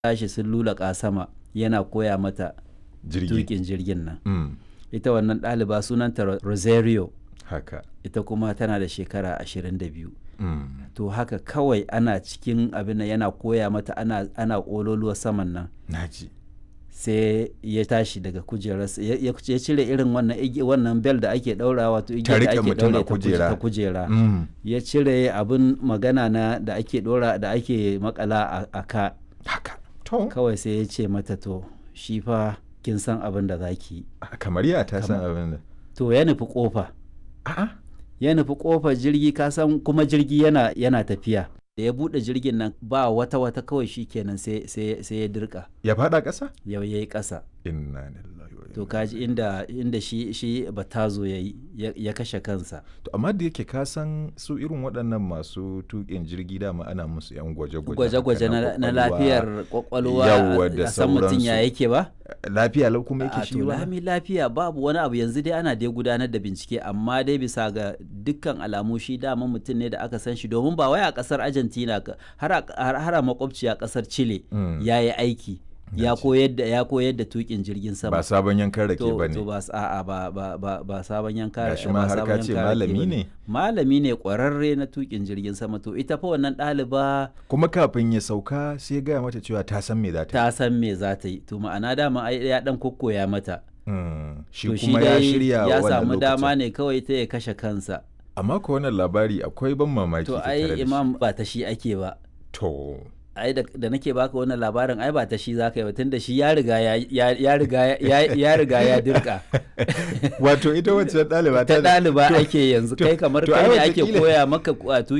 tashi sun lulaka sama yana koya mata jirgi tukin jirgin nan Mm, ita wannan ɗaliba sunanta Ro- rosario haka ita kuma tana da shekara 22 Mm, to haka kawai ana cikin abin nan yana koya mata ana ana ƙololuwa saman nan naji sai ya tashi daga kujerarsa ya ya- ya cire irin wannan igi- wannan bel da ake ɗaura wato Ta igiyar da riƙe ake mutum a ɗaure ta kuje- kujera. ta kujera Mm, ya cire abin magana na da ake ɗora da ake makala a- a ka haka to kawai sai ya ce mata to shi fa kin san abin da zaki yi kamar ya ta san abin da to ya nufi kofa a'a ya nufi kofar jirgi ka san kuma jirgi yana yana tafiya da ya bude jirgin nan ba wata wata kawai shi kenan sai sai sai ya dirka ya fada ƙasa yau yayi ƙasa inna lillahi wa to inna kaji inda inda shi shi batazo yayi ya, ya kashe kansa to amma da yake ka san su irin waɗannan masu tuƙin jirgi dama ana musu yan gwaje-gwaje gwaje-gwaje haka na, na kwakwalwa. lafiyar kwakwalwa Yawwa, da a san mutum ya sauransu. yake ba lafiya lau kuma a yake shi to ba lami lafiya babu wani abu yanzu dai ana dai gudanar da bincike amma dai bisa ga dukkan alamu shi dama mutum ne da aka san shi domin ba wai a kasar argentina ka- har a- har har a makwabci a kasar chile Mm. ya yi aiki ya koyar da ya koyar da tukin jirgin sama ba sabon yankan rake to ba to ne ba s- a'a ba ba ba ba sabon yanka Gashi ba ma har sabon ka ce yanka rake malami bane. ne. malami ne kwararre na tukin jirgin sama to ita fa wannan ɗaliba kuma kafin ya sauka sai ya gaya mata cewa ta san me za ta yi ta san me za ta yi to ma'ana dama ai ya dan kokkoya mata Mm, shi to kuma ya dai shirya ya wannan samu dama lokacin. ne kawai ta ya kashe kansa amma ko wannan labari akwai ban mamaki to tattare da ai shi. imam ba ta shi ake ba to ai da, da nake baka wannan labarin ai ba ta shi zaka yi ba tunda shi ya riga ya ya, ya riga ya, ya riga ya dirka wato ita wacce ɗaliba ta ɗaliba to- ake yanzu to- kai kamar to kai ai ne ake wataƙila- koya maka a